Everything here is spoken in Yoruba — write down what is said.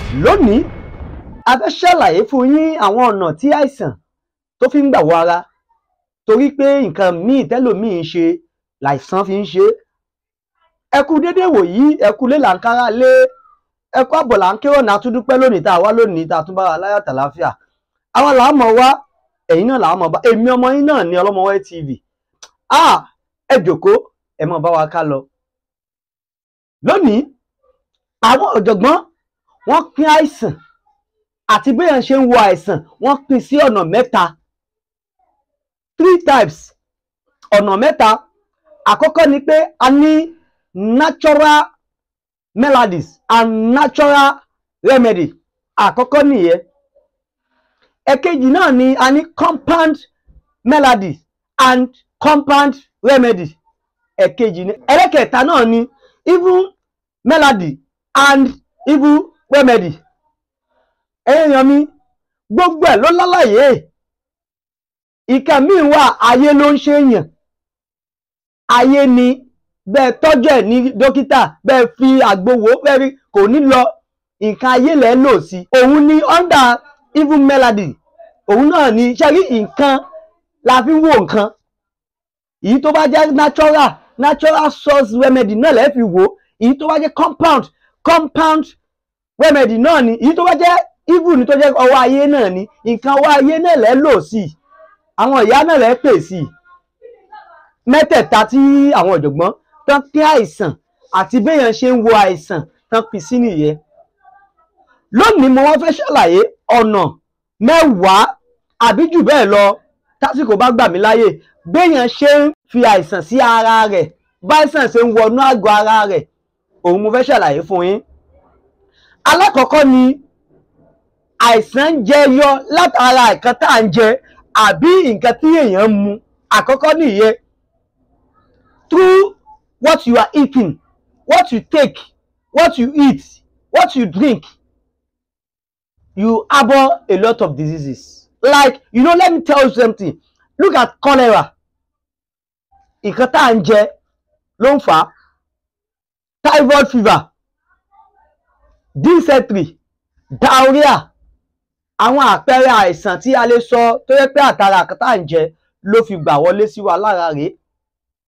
lónìí a fẹ́ ṣàlàyé fún yín àwọn ọ̀nà tí àìsàn tó fi ń gbà wọ ara torí pé nǹkan míì tẹ́lòmíì ń ṣe làìsàn fi ń ṣe é ẹ kú dédé wòyí ẹ kú lé là ń kára lé ẹ kú àbọ̀ là ń kérò náà tún dúpẹ́ lónìí tá a wá lónìí tá a tún bára láyọ̀ tàlàáfíà àwa làá mọ̀ wá ẹ̀yin náà làá mọ̀ bá èmi ọmọ yín náà ní Ọlọ́mọwẹ́ TV ah ẹ jòkó ẹ mọ̀ bá wa ká lọ lónìí àwọn ọ̀jọ̀gbọ́n wọ́n pín àìsàn àti bí èèyàn ṣe ń wo àìsàn wọ́n pín sí ọ̀nà mẹ́ta three types ọ̀nà mẹ́ta àkọ́kọ́ ni pé a ní natural melodies and natural remedy àkọ́kọ́ nìyẹn ẹ̀kejì náà ni a ní compound melodies and compound remedy ẹ̀kejì ni ẹlẹ́kẹ̀ẹ́ta náà ni even melody and even remedy èèyàn mi gbogbo ẹ̀ ló lálàyé ìkan míì wà ayé ló ń ṣe èèyàn ayé ni bẹ́ẹ̀ tọ́jú ẹ̀ ní dókítà bẹ́ẹ̀ fi àgbo wò bẹ́ẹ̀ rí kò ní lọ nǹkan ayé lẹ̀ lò sí òun ni under even melody òun náà ni ṣe rí nǹkan la fi ń wo nǹkan èyí tó bá jẹ́ natural natural source remedy náà lẹ́ fi wò èyí tó bá jẹ́ compound compound remedy náà ni èyí tó bá jẹ́ evil ni tó jẹ́ ọwọ́ ayé náà ni nǹkan ọwọ́ ayé náà lẹ́ lò sí àwọn ìyá náà lẹ́ pè sí mẹ́tẹ̀ẹ̀ta tí àwọn ọ̀jọ̀gbọ́n tán pín àìsàn àti béèyàn ṣe ń wo àìsàn tán pín sí nìyẹn lónìí mo wọ́n fẹ́ ṣàlàyé ọ̀nà mẹ́wàá àbí jù bẹ́ẹ̀ lọ tásìkò bá gbà mí láyè béèyàn ṣe ń fi àìsàn sí ara rẹ̀ báìsàn ṣe ń wọnú àgọ́ ara rẹ̀ òun mo fẹ́ ṣàlàyé fún yín alákọ̀ọ́kọ́ ni àìsàn ń jẹyọ látara nǹkan tá à ń jẹ àbí nǹkan tí èèyàn ń mu àkọ́kọ́ nìyẹn through what you are eating what you take what you eat what you drink you harbor a lot of diseases like you know let me tell you something look at cholera nǹkan tá à ń jẹ ló ń fà á typhoid fever dysentery diarrhea àwọn àpẹẹrẹ àìsàn tí a lè sọ tó yẹ pé àtàrà nǹkan tá à ń jẹ ló fi gbà wọlé sí wa lára rèé